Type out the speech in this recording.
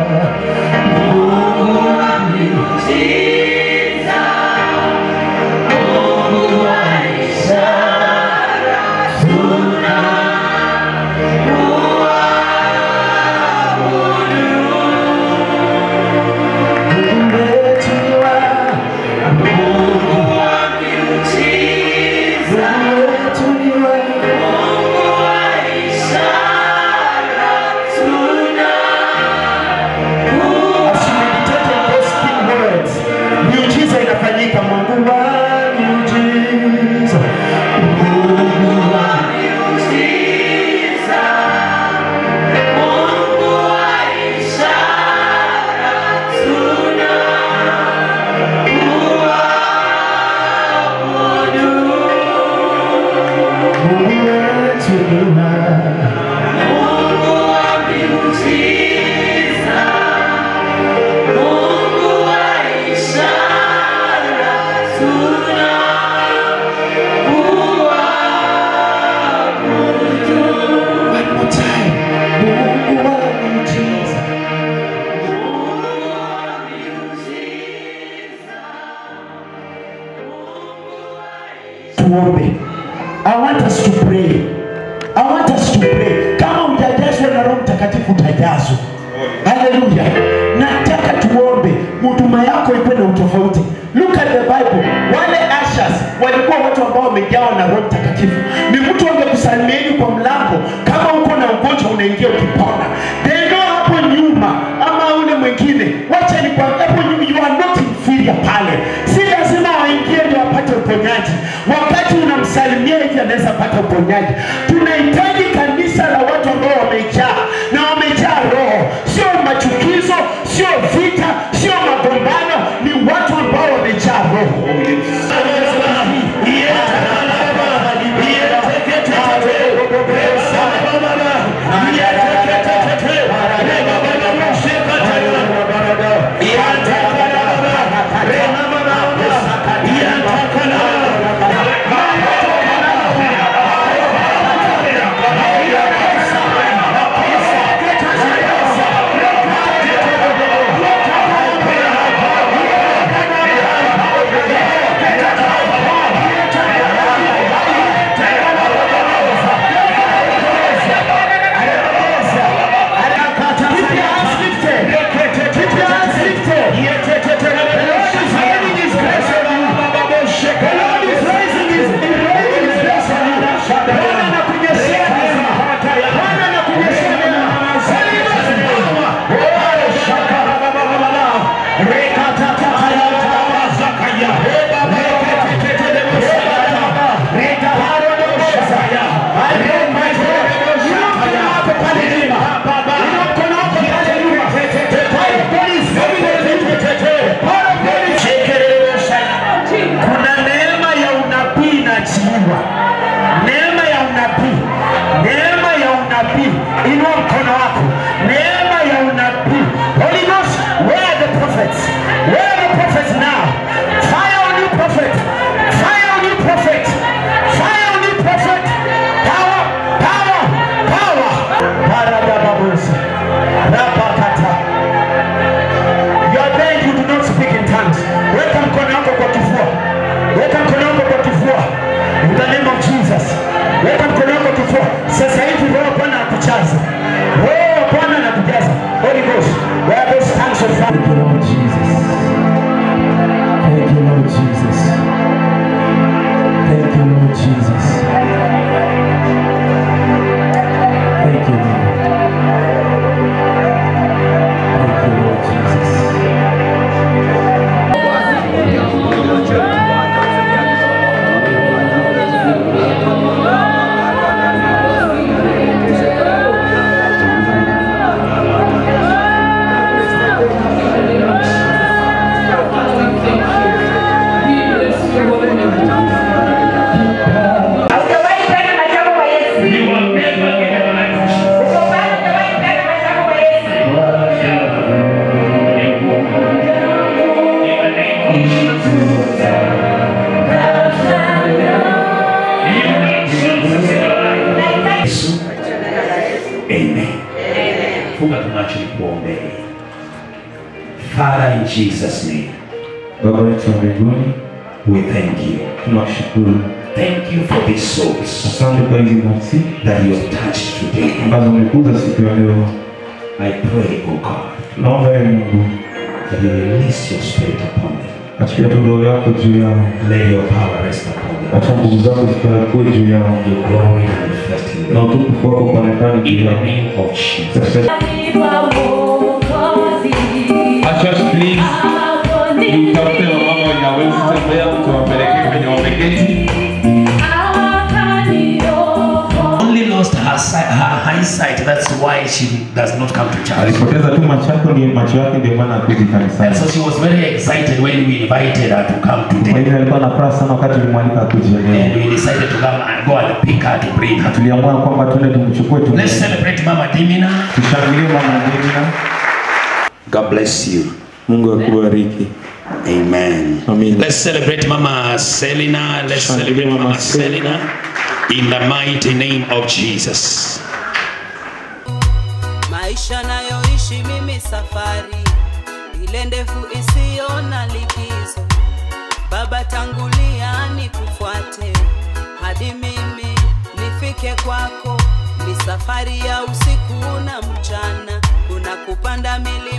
As you meditate on those key words, miujiza inafanyika. Mungu wa miujiza, Mungu wa Mungu wetu ni mwema. One more time. Mungu wa miujiza. Tuombe. I want us to pray. I want us to pray. Kama hujajazwa na Roho Mtakatifu utajazwa. Haleluya. Nataka tuombe huduma yako ikuwe na utofauti. Look at the Bible. Wale ushers walikuwa watu ambao wamejawa na Roho Mtakatifu. Ni mtu angekusalimieni kwa mlango kama uko na ugonjwa unaingia ukipona. They know hapo nyuma ama ule mwingine. Wacha ni kwa hapo nyuma you are not inferior pale. Si lazima waingie ndio wapate uponyaji. Wakati unamsalimia hivi anaweza pata uponyaji. Tunahitaji kanisa la watu ambao wamejaa na wamejaa roho, sio machukizo, sio vita, sio magombano, ni watu ambao wamejaa roho. Kuna neema ya unabii inaachiliwa, neema ya unabii, neema ya unabii. Inua mkono wako, neema ya unabii. Holy Ghost, where are the prophets? Where are the prophets now? Fire on you, prophet. Fire on you, prophet. Fire on you, prophet. Power, power, power. Paradababosa. Rapakata. You are there, you do not speak in tongues. Weka mkono wako kwa kifua. Weka mkono wako kwa kifua. In the name of Jesus. Weka mkono wako kwa kifua. Sasa hivi Roho wa Bwana akujaza. Roho wa Bwana anakujaza. Holy Ghost. Where are those tongues of fire? Thank you, Lord Jesus. Thank you, Lord Jesus. Thank you, Lord Jesus. Thank you, Lord. Thank you, Lord Jesus. Father, in Jesus' name, Baba yetu wa mbinguni, we thank you. tunashukuru. Thank you for these souls Asante kwa hizi nafsi that you have touched today. ambazo umekuza siku ya leo. I pray, O God, Naomba ewe Mungu, that you release your spirit upon them. achilia tu roho yako juu yao, Let your power rest upon them. acha nguvu zako zikakuwe juu yao, Your glory manifest in na them. utukufu wako kuonekana In juu the yao. name of Jesus. Katika Church please, tutafute wamama wenye hawezi tembea, tuwapeleke kwenye wameketi. Only lost her, sight, her eyesight. That's why she does not come to church. alipoteza tu macho yako, ndiyo macho yake, ndio maana hakuji And kanisani. so she was very excited when we invited her to come Kwa today. hivyo alikuwa na furaha sana wakati ulimwalika akuje leo. And we decided to come and go and pick her to bring her. Tuliamua kwamba tuende tumchukue tu, Let's celebrate Mama Dimina. tushangilie mama Dina. God bless you. Mungu akubariki. Amen. Amen. Let's celebrate Mama Selina. Let's Shangilia celebrate Mama Mama Selina in the mighty name of Jesus. maisha nayoishi mimi safari ile ndefu isiyo na likizo baba tangulia nikufuate hadi mimi nifike kwako ni safari ya usiku na mchana kuna kupanda mili